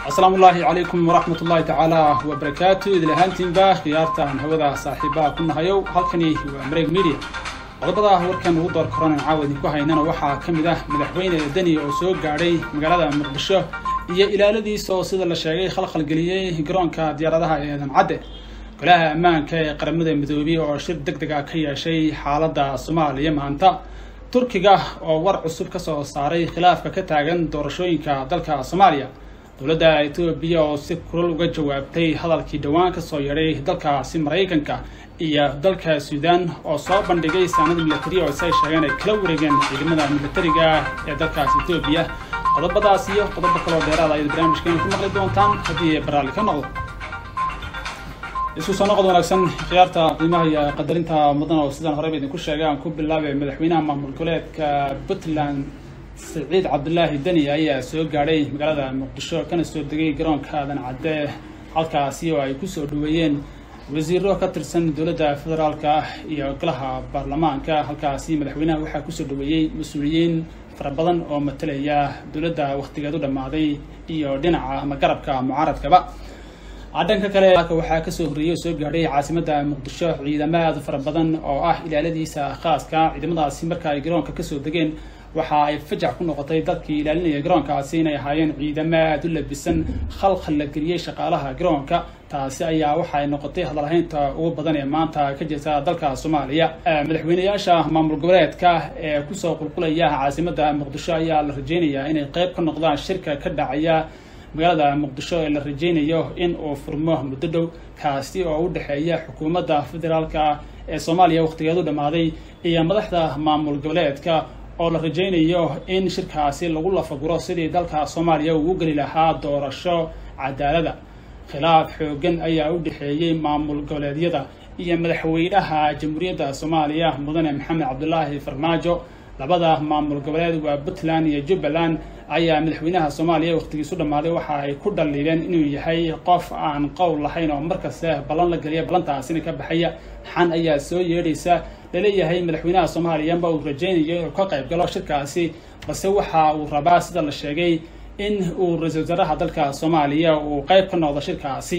asalaamu ullaahi calaykum waraxmat ullaahi tacaala wabarakaatu idil ahaantiinba khiyaartaan hawada saaxiibaha ku nahayow halkani waa mareeg media qodobada warkan ugu door korana caawa idinku haynana waxaa ka mid ah madaxweyne deni oo soo gaadhay magaalada muqdisho iyo ilaaladiisa oo sida la sheegay khalkhalgeliyey garoonka diyaaradaha ee eedan cadde golaha ammaanka ee qaramada midoobey oo shir deg deg ah ka yeeshay xaaladda soomaaliya maanta turkiga oo war cusub ka soo saaray khilaafka ka taagan doorashooyinka dalka soomaaliya dowladda etoobiya oo si kulal uga jawaabtay hadalkii dhowaan kasoo yeedhay dalkaasi maraykanka iyo dalka suudaan oo soo bandhigay saanada milatari oo say sheegeen ay kala wareegeen ciidamada milatariga ee dalkaas etoobiya qodobadaas iyo qodobo kaloo dheeraada ayaad barnaamijkeena ku maqli doontaan haddii baraalli ka noqdo isku soo noqod wanaagsan khiyaarta qiimaha iyo qadarinta mudan oo sidaan horeyba idinku sheegay aan ku bilaabay madaxweynaha maamul goboleedka puntland saciid cabdulaahi deni ayaa soo gaadhay magaalada muqdisho kana soo degay garoonka aadan cadde halkaasi oo ay kusoo dhaweeyeen wasiiro ka tirsan dowladda federaalka ah iyo golaha baarlamaanka halkaasi madaxweynaha waxaa kusoo dhaweeyey mas-uuliyiin fara badan oo matalaya dowladda wakhtigeed u dhammaaday iyo dhinaca ama garabka mucaaradkaba dhanka kale waxaa kasoo horreeyey oo soo gaadhay caasimadda muqdisho ciidamo aad fara badan oo ah ilaaladiisa khaaska ciidamadaasi marka ay garoonka kasoo degeen waxa ay fajax ku noqotay dadkii ilaalinaya garoonkaasi inay ahaayeen ciidamo aada u labisan khalkhal la geliyey shaqaalaha garoonka taasi ayaa waxa ay noqotay hadalhaynta ugu badan ee maanta ka jirta dalka soomaaliya madaxweyneyaasha maamul goboleedka ee kusoo qulqulaya caasimadda muqdisho ayaa la rajeynayaa inay qeyb ka noqdaan shirka ka dhacaya magaalada muqdisho ee la rajeynayo in uu furmo muddo dhow kaasi oo u dhexeeya xukuumadda federaalka ee soomaaliya wakhtigeedu dhammaaday iyo madaxda maamul goboleedka oo la rajeynayo in shirkaasi lagu lafaguro sidii dalka soomaaliya uu u geli lahaa doorasho cadaalada khilaaf xoogan ayaa u dhexeeyey maamul goboleedyada iyo madaxweynaha jamhuuriyadda soomaaliya mudane maxamed cabdulaahi farmaajo labada maamul goboleed waa puntland iyo jubbaland ayaa madaxweynaha soomaaliya wakhtigiisu dhammaaday waxa ay ku dhaliileen inuu yahay qof aan qowl lahayn oo markasta ballan la geliya ballantaasina ka baxaya xan ayaa soo yeedhaysa laleeyahay madaxweynaha soomaaliya ma uu rajeynayo inuu ka qayb galo shirkaasi balse waxa uu rabaa sida la sheegay in uu ra-iisul wasaaraha dalka soomaaliya uu qayb ka noqdo shirkaasi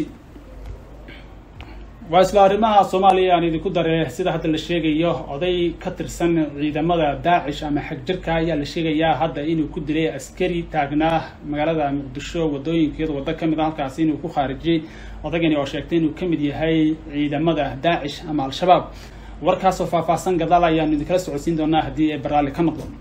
waa isla arrimaha soomaaliya aan idinku dare sida hadda la sheegayo oday ka tirsan ciidamada daacish ama xagjirka ayaa la sheegayaa hadda inuu ku dilay askari taagnaa magaalada muqdisho wadooyinkeeda waddo ka mid a halkaasi inuu ku khaarijiyey odaygani oo sheegtay inuu ka mid yahay ciidamada daacish ama al-shabaab warkaasoo faahfaahsan gadaal ayaanu idinkala socodsiin doonaa haddii ay baraalli ka noqdo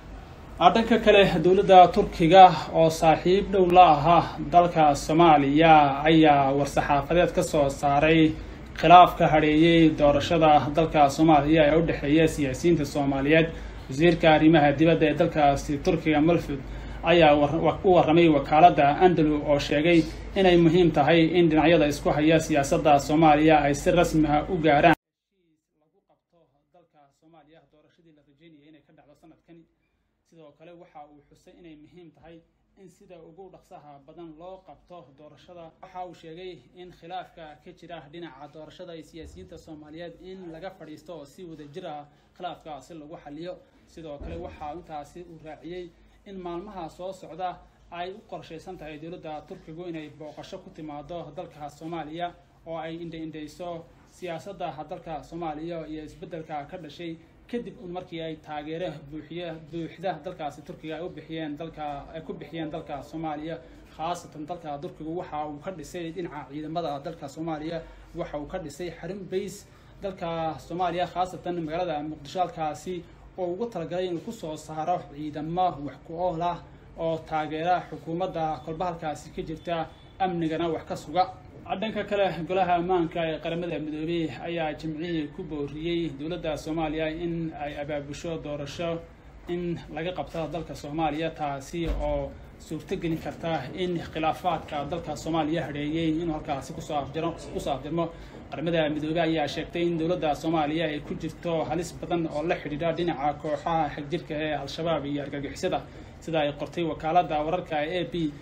dhanka kale dowladda turkiga oo saaxiib dhow la ahaa dalka soomaaliya ayaa war-saxaafadeed ka soo saaray khilaafka hadheeyey doorashada dalka soomaaliya ee u dhexeeya siyaasiyiinta soomaaliyeed wasiirka arrimaha dibadda ee dalkaasi turkiga malfud ayaa u warramay wakaaladda andalu oo sheegay inay muhiim tahay in dhinacyada isku haya siyaasadda soomaaliya ay si rasmi ah u gaaraan lagu qabto dalka soomaaliya doorashadii la rajeynayay inay ka dhacdo sanadkan sidoo kale waxa uu xusay inay muhiim tahay in sida ugu dhaqsaha badan loo qabto doorashada waxa uu sheegay in khilaafka ka jira dhinaca doorashada ee siyaasiyiinta soomaaliyeed in laga fadhiisto oo si wadajir ah khilaafkaasi lagu xaliyo sidoo kale waxa intaasi uu raaciyey in maalmaha soo socda ay u qorshaysan tahay dowladda turkigu inay booqasho ku timaado dalka soomaaliya oo ay indha-indhayso siyaasadda dalka soomaaliya iyo isbeddelka ka dhashay kadib un markii ay taageero buuxiye buuxda dalkaasi turkiga ay u bixiyeen dalka ay ku bixiyeen dalka soomaaliya khaasatan dalka turkigu waxa uu ka dhisay dhinaca ciidamada dalka soomaaliya waxa uu ka dhisay xarun bays dalka soomaaliya khaasatan magaalada muqdisho halkaasi oo ugu talagalay inuu kusoo saaro ciidamo wax ku ool ah oo taageera xukuumadda kolba halkaasi ka jirta amnigana wax ka suga dhanka kale golaha ammaanka ee qaramada midoobey ayaa jimcihii ku booriyey dowladda soomaaliya in ay abaabusho doorasho in laga qabto dalka soomaaliya taasi oo suurtogelin karta in khilaafaadka dalka soomaaliya hadheeyey inuu halkaasi kusoo afjaro kusoo afjarmo qaramada midoobey ayaa sheegtay in dowladda soomaaliya ay ku jirto halis badan oo la xidhiidha dhinaca kooxaha xagjirka ee al-shabaab iyo argagixisada sida ay qortay wakaaladda wararka e b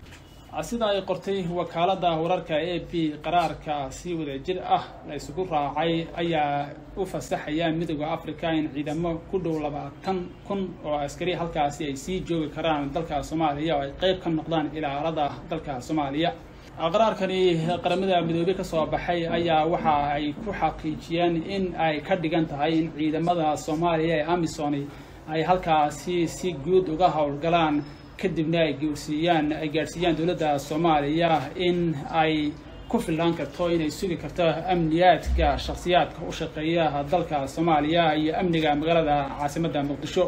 sida ay qortay wakaalada wararka a b qaraarka si wadajir ah la isugu raacay ayaa u fasaxaya midooda africa in ciidamo ku dhow labaatan kun oo askari halkaasi ay sii joogi karaan dalka soomaaliya oo ay qeyb ka noqdaan ilaalada dalka soomaaliya qaraarkani qaramada midoobey kasoo baxay ayaa waxa ay ku xaqiijiyeen in ay ka dhigan tahay in ciidamada soomaaliya ee amisoni ay halkaasi si guud uga howlgalaan kadibna ay gaarsiiyaan ay gaadhsiiyaan dowladda soomaaliya in ay ku fillaan karto inay sugi karto amniyaadka shakhsiyaadka u shaqeeya dalka soomaaliya iyo amniga magaalada caasimadda muqdisho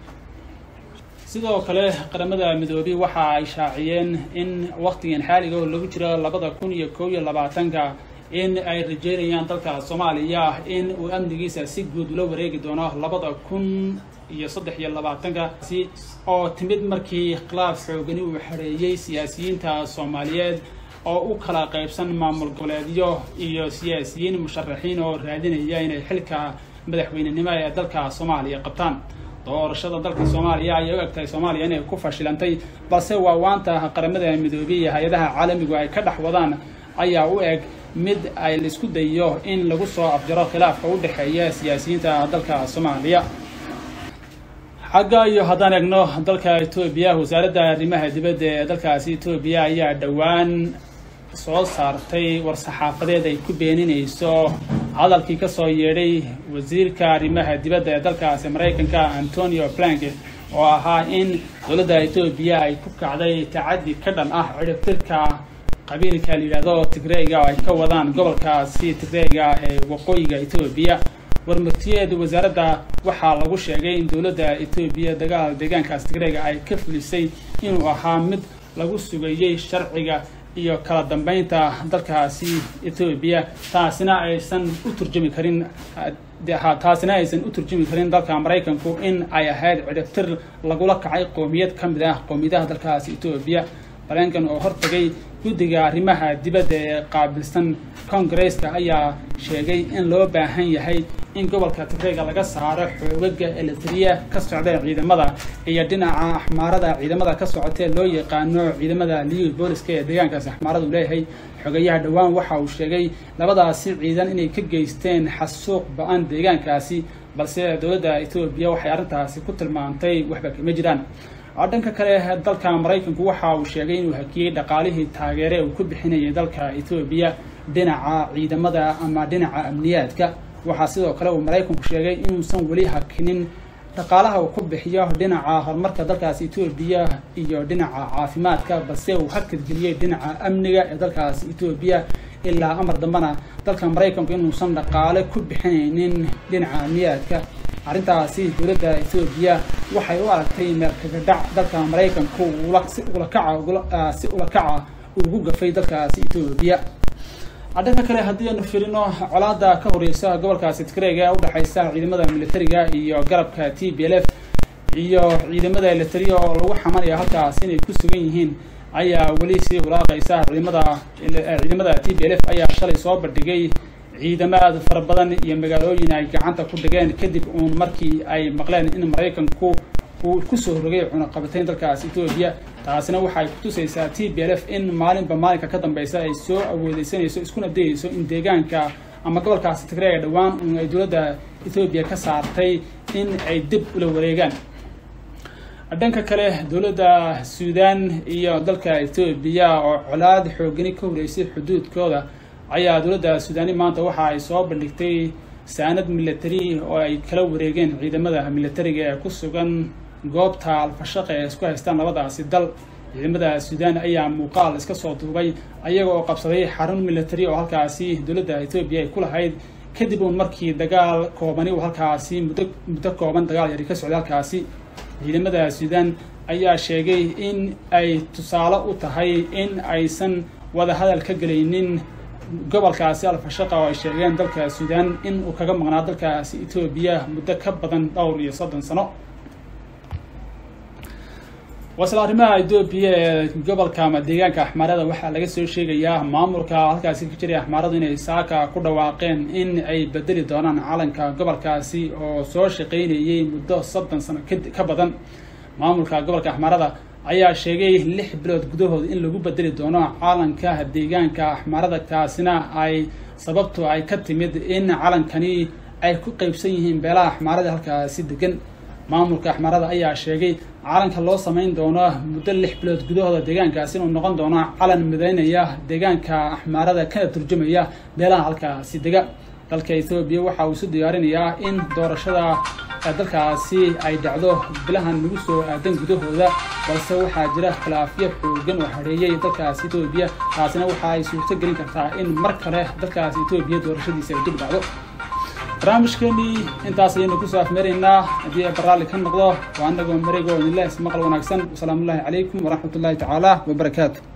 sidoo kale qaramada midoobey waxa ay shaaciyeen in waqtigan xaaliga oo lagu jiro labada kun iyo kow iyo labaatanka in ay rajeynayaan dalka soomaaliya in uu amnigiisa si guud ula wareegi doono labada kun iyo saddex iyo labaatankaasi oo timid markii khilaaf xoogani uu xareeyey siyaasiyiinta soomaaliyeed oo u kala qaybsan maamul goboleedyo iyo siyaasiyiin musharaxiin oo raadinaya inay xilka madaxweynenimo ee dalka soomaaliya qabtaan doorashada dalka soomaaliya ayay u egtahay soomaaliya inay ku fashilantay balse waa waanta qaramada midoobey iyo hay-adaha caalamigu ay ka dhex wadaan ayaa u eg mid ay laisku dayo in lagu soo afjaro khilaafka u dhexeeya siyaasiyiinta dalka soomaaliya xagga iyo haddaan eegno dalka etoobiya wasaaradda arrimaha dibadda ee dalkaasi etoobiya ayaa dhowaan soo saartay war-saxaafadeed ay ku beeninayso hadalkii kasoo yeedhay wasiirka arrimaha dibadda ee dalkaasi maraykanka antonio blank oo ahaa in dowladda etoobiya ay ku kacday tacaddi ka dhan ah ciribtirka qabiilka la yidhaahdo tigreyga oo ay ka wadaan gobolkaasi tigreyga ee waqooyiga etoobiya warmurtiyeed wasaaradda waxaa lagu sheegay in dowladda etoobiya dagaal deegaankaas tigreyga ay ka fulisay inuu ahaa mid lagu sugayey sharciga iyo kala dambeynta dalkaasi etoobiya taasina aysan u turjumi karin taasina aysan u turjumi karin dalka maraykanku in ay ahayd cidhibtir lagula kacay qoomiyad ka mid ah qoomiyadaha dalkaasi etoobiya balenkan oo hortagay guddiga arrimaha dibadda ee qaabilsan kongareska ayaa sheegay in loo baahan yahay in gobolka tigreyga laga saaro xoogaga eletriya ka socda ciidamada iyo dhinaca axmaarada ciidamada ka socotee loo yaqaano ciidamada liyu booliska ee deegaankaasi axmaaradu leeyahay xogayaha dhowaan waxa uu sheegay labadaasi ciidan inay ka geysteen xasuuq ba-an deegaankaasi balse dowladda etoobiya waxay arrintaasi ku tilmaantay waxba kama jiraan dhanka kale dalka maraykanku waxa uu sheegay inuu hakiyey dhaqaalihii taageere uu ku bixinayay dalka etoobiya dhinaca ciidamada ama dhinaca amniyaadka waxaa sidoo kale uu maraykanku sheegay inuusan weli hakinin dhaqaalaha uu ku bixiyo dhinaca horumarka dalkaasi etoobiya iyo dhinaca caafimaadka balse uu hakadgeliyey dhinaca amniga ee dalkaasi etoobiya ilaa amar dambena dalka maraykanku inuusan dhaqaale ku bixinaynin dhinaca amniyaadka arrintaasi dowladda etoobiya waxay u aragtay meelkagadhac dalka maraykanku si ulakaca si ulakaca ugu gafay dalkaasi etoobiya dhanka kale haddii aynu firino colaada ka horeysa gobolkaasi tigreyga ee udhexeysa ciidamada militariga iyo garabka t b l f iyo ciidamada elitariya oo lagu xamanaya halkaas inay ku sugan yihiin ayaa weli sii hulaaqeysa ciidamada ciidamada t b l f ayaa shalay soo bandhigay ciidamo aada fara badan iyo magaalooyin ay gacanta ku dhigeen kadib uun markii ay maqleen in maraykanku uu kusoo rogay cunaqabatayn dalkaas etoobiya taasina waxay kutusaysaa t b l f in maalinba maalinka ka dambeysa ay soo awoodeysanayso iskuna dayeyso in deegaanka ama gobolkaasi tigreega dhowaan un ay dowladda etoobiya ka saartay in ay dib ula wareegaan dhanka kale dowladda suudan iyo dalka etoobiya oo colaad xoogani ka horeysay xuduudkooda ayaa dowladda suudaani maanta waxa ay soo bandhigtay saanad military oo ay kala wareegeen ciidamada militariga ee ku sugan goobta alfashaqa ee isku haystaan labadaasi dal ciidamada suudaan ayaa muuqaal iska soo duubay ayaga oo qabsaday xarun military oo halkaasi dowladda etoobiya ay ku lahayd kadib uun markii dagaal koobani uu halkaasi muddo muddo kooban dagaal yari ka socday halkaasi ciidamada suudaan ayaa sheegay in ay tusaale u tahay in aysan wada hadal ka gelaynin gobolkaasi alfashaqa oo ay sheegeen dalka suudaan in uu kaga maqnaa dalkaasi etoobiya muddo ka badan dhowr iyo soddon sano wasla arrimaha etoobiya ee gobolka ama deegaanka axmaarada waxaa laga soo sheegayaa maamulka halkaasi ka jiray axmaaradu inay saaka ku dhawaaqeen in ay bedeli doonaan calanka gobolkaasi oo soo shaqaynayay muddo soddon sano ka badan maamulka gobolka axmaarada ayaa sheegay lix bilood gudahood in lagu bedeli doono calanka deegaanka axmaarada kaasina ay sababtu ay ka timid in calankani ay ku qeybsan yihiin beelaha axmaarada halkaasi degan maamulka axmaarada ayaa sheegay calanka loo samayn doono muddo lix bilood gudahooda deegaankaasi inuu noqon doono calan midaynaya deegaanka axmaarada kana turjumaya beelaha halkaasi dega dalka ethoobiya waxa uu isu diyaarinayaa in doorashada dalkaasi ay dhacdo bilahan nagu soo aadan gudahooda balse waxaa jira khilaafyo xoogan oo hareeyay dalkaasi etoobiya taasina waxa ay suurto gelin kartaa in mar kale dalkaasi etoobiya doorashadiisa ay dib dhacdo barnaamijkeenii intaas ayaynu kusoo afmeeraynaa haddii ay baraalli ka noqdo waa anagoo mareego idinleh ismaqal wanaagsan wasalaamu ullahi calaykum waraxmat ullahi tacaala wabarakaatu